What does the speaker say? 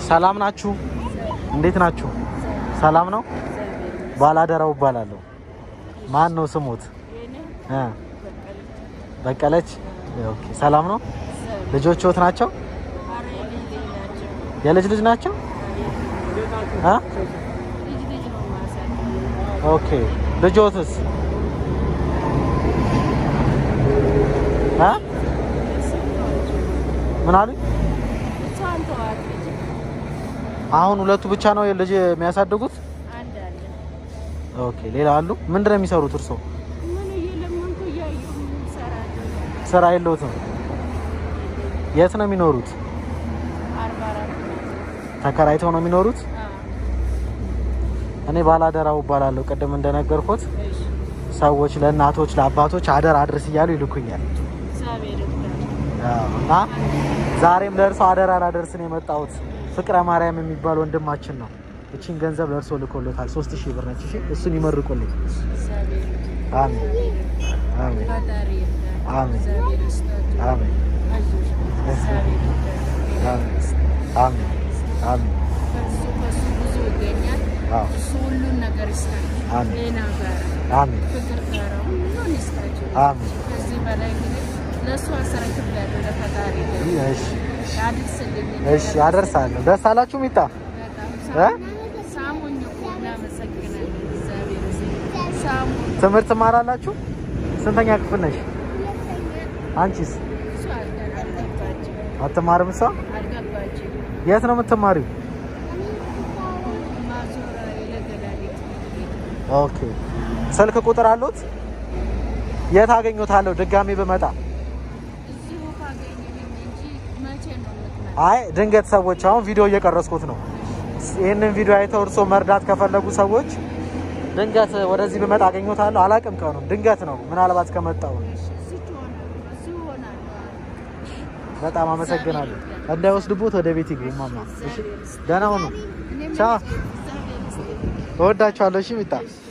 ሰላም ናችሁ? እንዴት ናችሁ? ሰላም ነው። ባላደራው እባላለሁ። ማን ነው ስሙት? እ በቀለች። ኦኬ ሰላም ነው። ልጆችዎት ናቸው? የልጅ ልጅ ናቸው? እ ኦኬ ልጆትስ? እ ምን አሉኝ? አሁን ሁለቱ ብቻ ነው ልጅ የሚያሳድጉት? ኦኬ ሌላ አሉ? ምንድን ነው የሚሰሩት እርስዎ? ስራ የለዎትም? የት ነው የሚኖሩት? ተከራይተው ነው የሚኖሩት? እኔ ባላደራው እባላለሁ። ቅድም እንደነገርኩት ሰዎች ለእናቶች ለአባቶች አደራ አድርስ እያሉ ይልኩኛል አዎ። እና ዛሬም ለእርሶ አደራ ላደርስ ነው የመጣሁት። ፍቅረ ማርያም የሚባል ወንድማችን ነው። እቺን ገንዘብ ለእርሶ ልኮሎታል። ሶስት ሺህ ብር ነች። እሺ እሱን ይመርቁልኝ። አሜን አሜን አሜን አሜን አሜን አሜን አዎ ሁሉን ነገር ይስጣል። አሜን ጤና ጋር አሜን ፍቅር ጋር ሁሉን ይስጣቸው። አሜን ከዚህ በላይ እንግዲህ ለእሱ አስረክብላለሁ ለፈጣሪ እሺ ያድርስልኝ። እሺ አደርሳለሁ። ደስ አላችሁ ሚጣ በጣም ሳሙኝ እኮ እናመሰግናለን። እግዚአብሔር ይመስገን። ሳሙኝ ትምህርት ትማራላችሁ? ስንተኛ ክፍል ነሽ? አንቺስ እሱ አልገ- አልገባችም አትማርም? እሷ አልገባችም። የት ነው የምትማሪው? ማዞራ የለገዳሪት ኦኬ ስልክ ቁጥር አሉት? የት አገኘታለሁ ድጋሚ ብመጣ? እዚሁ ካገኘኝ እንጂ መቼ ነው የምትመጣው? አይ ድንገት ሰዎች አሁን ቪዲዮ እየቀረስኩት ነው። ይህንን ቪዲዮ አይተው እርሶ መርዳት ከፈለጉ ሰዎች ድንገት ወደዚህ ብመጣ አገኘታለሁ። አላቅም ቀኑን፣ ድንገት ነው ምናልባት ከመጣው። እዚሁ እሆናለሁ፣ እዚሁ እሆናለሁ። በጣም አመሰግናለሁ። እንዳይወስድቦት ወደ ቤት ይግቡ ማማ። እሺ ደህና ሁኑ። እኔም ቻው። እግዚአብሔር ይመስገን። እወዳችኋለሁ። እሺ ሚጣ